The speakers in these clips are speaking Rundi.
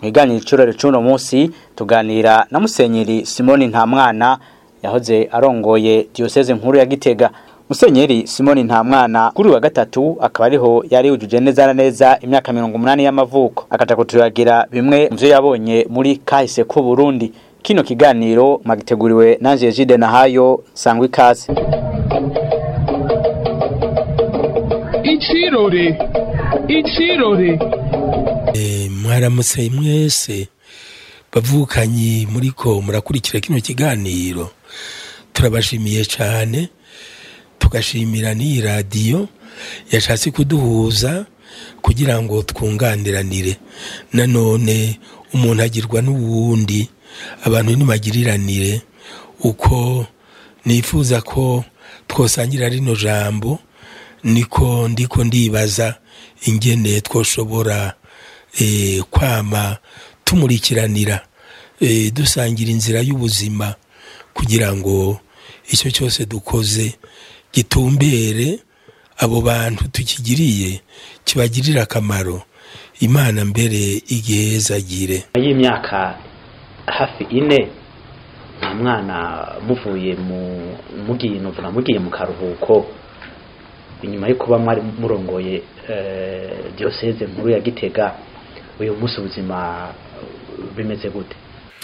mu kiganiro icurore c'uno munsi tuganira na musenyeri simoni ntamwana yahoze arongoye diyoseze nkuru ya gitega musenyeri simoni ntamwana kuri uyu wa gatatu akaba ariho yari yujuje neza na neza imyaka mirongo umunani y'amavuko akaja kuturagira bimwe mu vyo yabonye muri kahise k'u burundi kino kiganiro magiteguriwe nanje Jide Nahayo sangwa ikaze Icirore Icirore mwaramutse mwese bavukanyi muriko murakurikira kino kiganiro turabashimiye cyane tugashimira n'iyi radiyo yashatse kuduhuza kugira ngo twunganiranire nanone umuntu agirwa n'uwundi abantu ntibagiriranire uko nifuza ko twosangira rino jambo niko ndiko ndibaza ingene twoshobora kwama tumurikiranira dusangira inzira y'ubuzima kugira ngo icyo cyose dukoze gitumbere abo bantu tukigiriye kibagirira akamaro imana mbere igihezagire y'imyaka hafi ine nta mwana muvuye mu mugiye novuga mugiye mu karuhuko inyuma yo kuba mwari murongoye diyoseze nkuru ya gitega uyu munsi ubuzima bimeze gute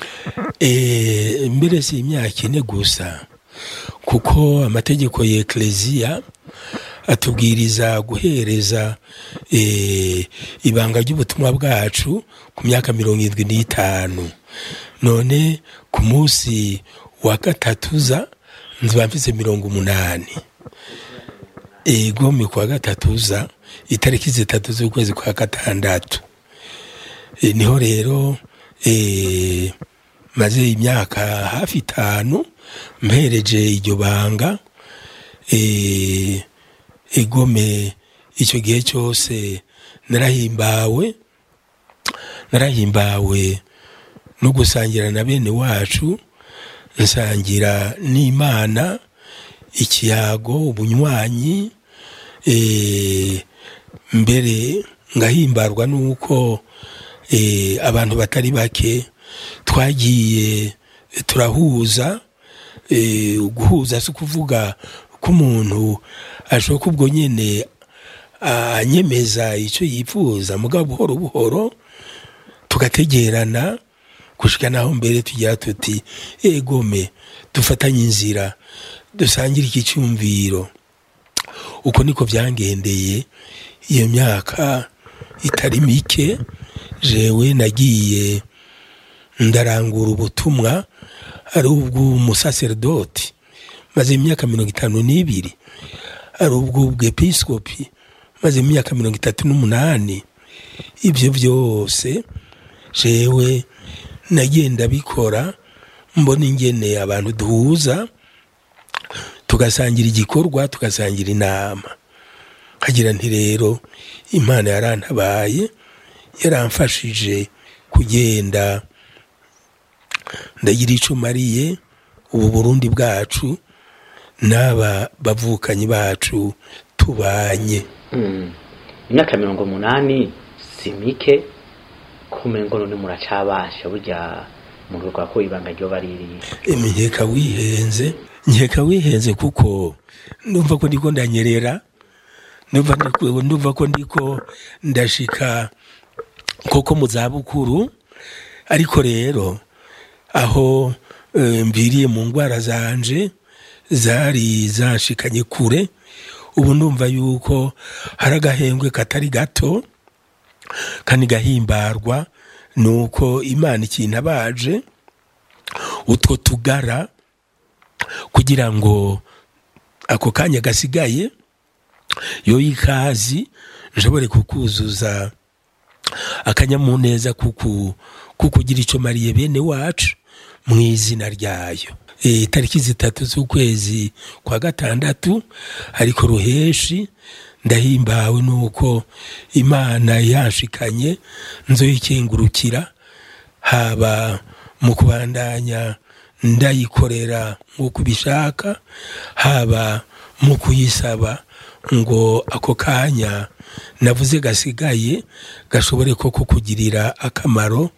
mbere si imyaka ine gusa kuko amategeko ya ekereziya atubwiriza guhereza ibanga ry'ubutumwa bwacu ku myaka mirongo irindwi n'itanu none ku munsi wa gatatuza nziba mfise mirongo umunani egome kwa gatatuza itariki zitatu z'ukwezi kwa gatandatu niho rero maze imyaka hafi itanu mpereje iryo banga egome icyo gihe cyose narahimbawe narahimbawe no gusangira na bene wacu nsangira n'imana ikiyago ubunywanyi mbere ngahimbarwa n'uko abantu batari bake twagiye turahuza guhuza si ukuvuga ko umuntu ashobora ubwo nyine anyemeza icyo yifuza mugabo buhoro buhoro tugategerana gushika naho mbere tugira tuti egome dufatanye inzira dusangire iki cyumviro uko niko byangendeye iyo myaka itari mike jewe nagiye ndarangura ubutumwa ari ubw'umusaseredoti maze imyaka mirongo itanu n'ibiri ari ubw'ubwepisikopi maze imyaka mirongo itatu n'umunani ibyo byose jewe nagenda bikora mbona ingene abantu duhuza tugasangira igikorwa tugasangira inama kagira nti rero imana yarantabaye yaramfashije kugenda ndagira icyo mariye ubu burundi bwacu n'aba bavukanyi bacu tubanye imyaka mirongo umunani si mike kumengo none muracabasha burya mu rwego ko ibanga ryo baririye nkeka wihenze nkeka wihenze kuko numva ko ndiko ndanyerera numva ko ndiko ndashika koko mu zabukuru ariko rero aho mviriye mu ndwara zanje zari zashikanye kure ubu ndumva yuko hari agahembwe katari gato kandi gahimbarwa ni uko imana ikintu abaje utwo tugara kugira ngo ako kanya gasigaye yo ikazi nshobore kukuzuza akanyamuneza kukugira icyo mariye bene wacu mu izina ryayo itariki zitatu z'ukwezi kwa gatandatu ariko ruheshi ndahimbawe nuko imana yanshikanye nzoyikingurukira haba mu kubandanya ndayikorera nk'uko ubishaka haba mu kuyisaba ngo ako kanya navuze gasigaye gashobore ko kukugirira akamaro